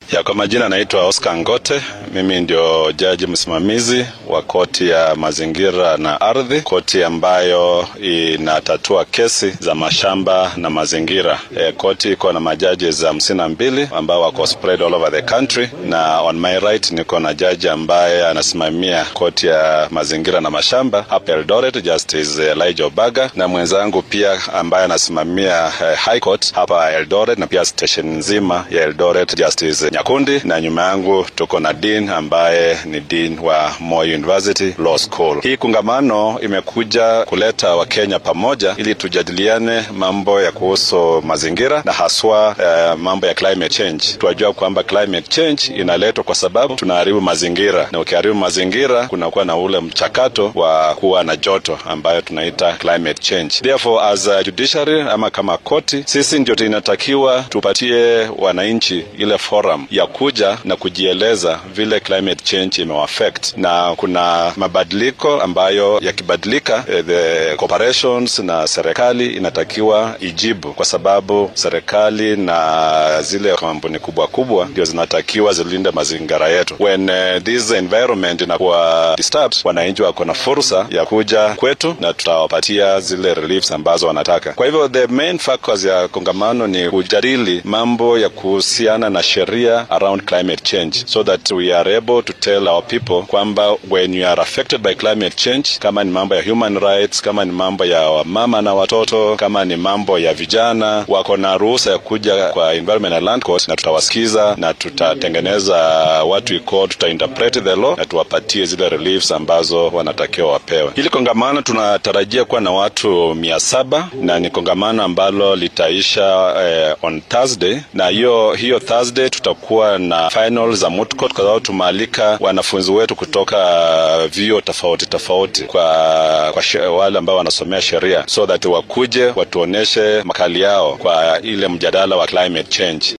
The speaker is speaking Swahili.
Ya, kwa majina anaitwa Oscar Ngote. Mimi ndio jaji msimamizi wa koti ya mazingira na ardhi, koti ambayo inatatua kesi za mashamba na mazingira. E, koti iko na majaji za hamsini na mbili ambao wako spread all over the country, na on my right niko na jaji ambaye anasimamia koti ya mazingira na mashamba hapa Eldoret, Justice Elijah Obaga, na mwenzangu pia ambaye anasimamia uh, High Court hapa Eldoret na pia station nzima ya Eldoret, Justice Nyakundi, na nyuma yangu tuko na dean ambaye ni dean wa Moi University Law School. Hii kungamano imekuja kuleta Wakenya pamoja ili tujadiliane mambo ya kuhusu mazingira na haswa uh, mambo ya climate change. Tunajua kwamba climate change inaletwa kwa sababu tunaharibu mazingira, na ukiharibu mazingira kunakuwa na ule mchakato wa kuwa na joto ambayo tunaita climate change. Therefore, as a judiciary ama kama koti, sisi ndio tunatakiwa tupatie wananchi ile forum ya kuja na kujieleza vile climate change imewaffect, na kuna mabadiliko ambayo yakibadilika, eh, the corporations na serikali inatakiwa ijibu, kwa sababu serikali na zile kampuni kubwa kubwa ndio zinatakiwa zilinde mazingira yetu. When uh, this environment inakuwa disturbed, wananchi wako na fursa ya kuja kwetu na tutawapatia zile reliefs ambazo wanataka. Kwa hivyo the main focus ya kongamano ni kujadili mambo ya kuhusiana na sheria around climate change so that we are able to tell our people kwamba when you are affected by climate change, kama ni mambo ya human rights, kama ni mambo ya mama na watoto, kama ni mambo ya vijana, wako na ruhusa ya kuja kwa Environment and Land Court, na tutawasikiza na tutatengeneza what we call, tutainterpret the law na tuwapatie zile reliefs ambazo wanatakiwa wapewe. Hili kongamano tunatarajia kuwa na watu mia saba na ni kongamano ambalo litaisha eh, on Thursday, na hiyo hiyo Thursday tutakuwa na final za moot court, kwa sababu tumaalika wanafunzi wetu kutoka vyuo tofauti tofauti kwa, kwa she, wale ambao wanasomea sheria so that wakuje watuoneshe makali yao kwa ile mjadala wa climate change.